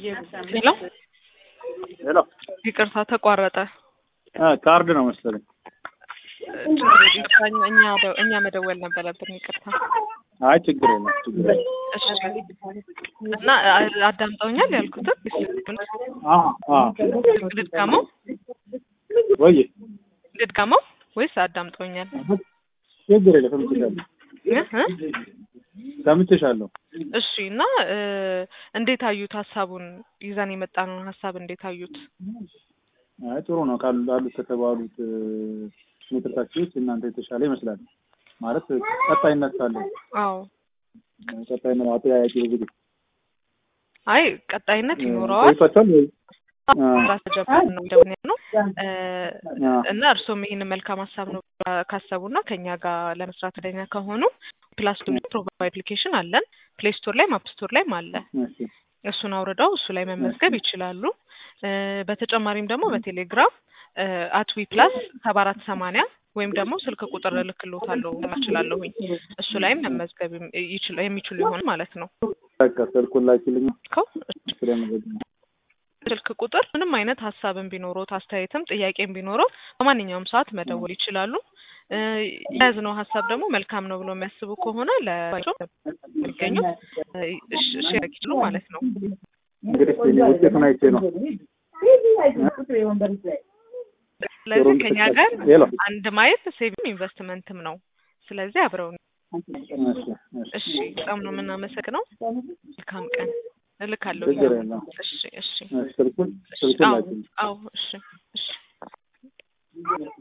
ሄሎ ሄሎ ይቅርታ ተቋረጠ። ካርድ ነው መሰለኝ። ይቅርታ እኛ እኛ መደወል ነበረብን። ይቅርታ። አይ ችግር የለም ችግር የለም። እሺ እና አዳምጠውኛል ያልኩትን አዎ አዎ ልድጋመው ወይ ልድጋመው ወይስ አዳምጠውኛል? ችግር የለም ሰምቼሻለሁ እ እ ሰምቼሻለሁ። እሺ እና እንዴት አዩት? ሀሳቡን ይዘን የመጣነውን ሀሳብ እንዴት አዩት? አይ ጥሩ ነው ካሉ አሉት ከተባሉት ሜትር ታክሲዎች እናንተ የተሻለ ይመስላል። ማለት ቀጣይነት ካለው አዎ ቀጣይነት አጠያያቂ ብዙ ጊዜ አይ ቀጣይነት ይኖረዋል። ይፈታል ወይ ራስ ተጀምሮ ነው እንደሆነ ነው እና እርስዎም ይህን መልካም ሀሳብ ነው ካሰቡና ከኛ ጋር ለመስራት ፈቃደኛ ከሆኑ ፕላስ ፕሮቫይድ አፕሊኬሽን አለን ፕሌይ ስቶር ላይ አፕ ስቶር ላይም አለ። እሺ እሱን አውርደው እሱ ላይ መመዝገብ ይችላሉ። በተጨማሪም ደግሞ በቴሌግራም አትዊ ፕላስ ሰባ አራት ሰማንያ ወይም ደግሞ ስልክ ቁጥር እልክልዎታለሁ እችላለሁኝ እሱ ላይም መመዝገብ ይችላ- የሚችሉ ይሆን ማለት ነው። በቃ ስልኩን ላኪልኝ ከው ስለመዘግብ ስልክ ቁጥር ምንም አይነት ሀሳብን ቢኖሮት አስተያየትም ጥያቄም ቢኖሮት በማንኛውም ሰዓት መደወል ይችላሉ። የያዝነው ሀሳብ ደግሞ መልካም ነው ብሎ የሚያስቡ ከሆነ ለቸው የሚገኙ ሼር ይችሉ ማለት ነው። እንግዲህ እስኪ እኔ ውጤቱን አይቼ ነው ስለዚህ ከኛ ጋር ሄሎ አንድ ማየት ሴቪንግ ኢንቨስትመንትም ነው። ስለዚህ አብረውን እሺ እሺ እሺ፣ በጣም ነው የምናመሰግነው። መልካም ቀን እልካለሁ። ችግር የለም። እሺ እሺ እሺ ስልኩን እሺ፣ ስልኩን አዎ ላኪልኝ አዎ፣ እሺ እሺ